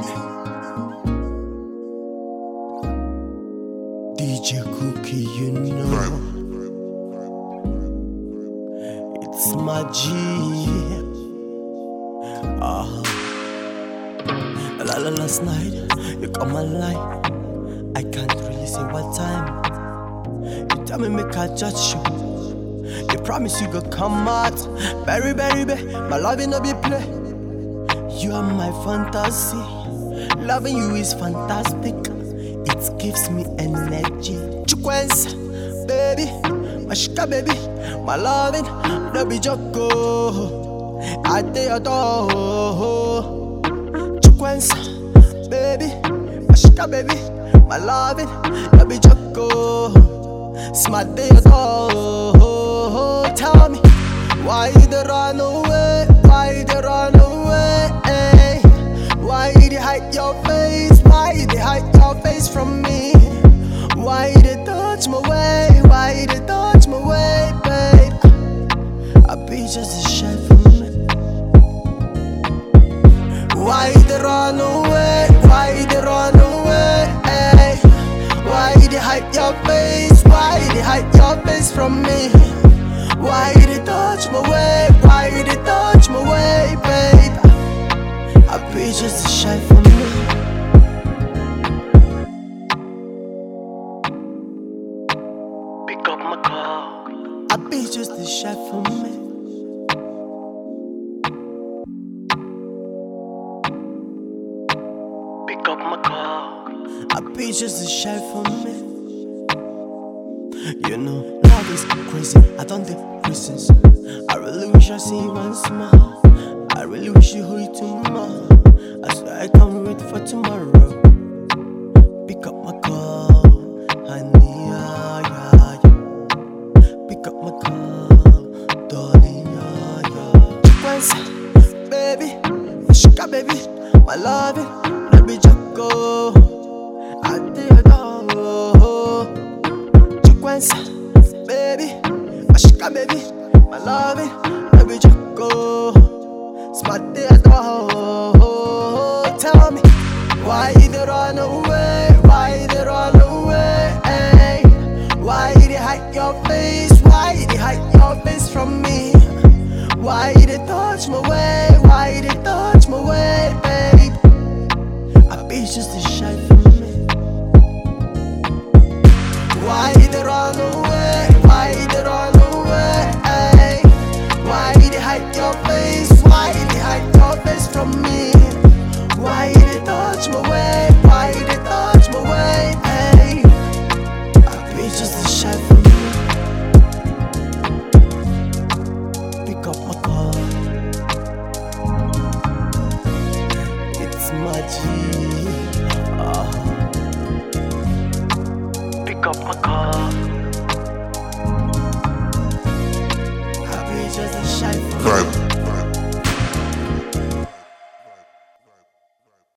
DJ Cookie, you know. It's my G. Ah. La la last night, you got my line. I can't really say what time. You tell me make I judge you. You promise you go come out. Berry, berry, berry, my love no be play. You are my fantasy. Loving you is fantastic. It gives me energy. Chukwensa, baby, my shika baby, my loving, no be joko. I dey adore. Chukwensa, baby, my shika baby, my loving, no be joko. Smart day adore. Tell me, why you dey run away? Why you dey run away? Why you dey hide your face? Why you dey hide your face from me? Why you dey touch my way? Why you dey touch my way, babe? I be just a shy from me. Why you dey run away? Why you dey run away? Why you dey hide your face? Why you dey hide your face from me? Why you dey touch my way? Why you dey touch my way, babe? I be just a shy for me. Pick up my call. I be just a shy for me. Pick up my call. I be just a shy for me. You know, love is crazy. I don't take reasons. I really wish I see you once more. I really wish you hold it tomorrow. I swear I can't wait for tomorrow. Pick up my call, honey, yeah, yeah, yeah. Pick up my call, darling, yeah, yeah. Chukwensa, baby, shika, baby, my loving, baby, joko. I did adore. Chukwensa, baby, my shika, baby, my loving, baby, joko. Smart day adore. Tell me, why you dey run away? Why you dey run away? Why you dey hide your face? Why you dey hide your face from me? Why you dey touch my way? Why you dey touch my way, babe? I be just a shy for me. Why you dey run away? Why you dey run away? Why you dey hide your face? Why you dey hide your face from me? Why you dey touch my way? Why you dey touch my way? Hey, I be just a shy for me. Pick up my call. It's my G. Ah.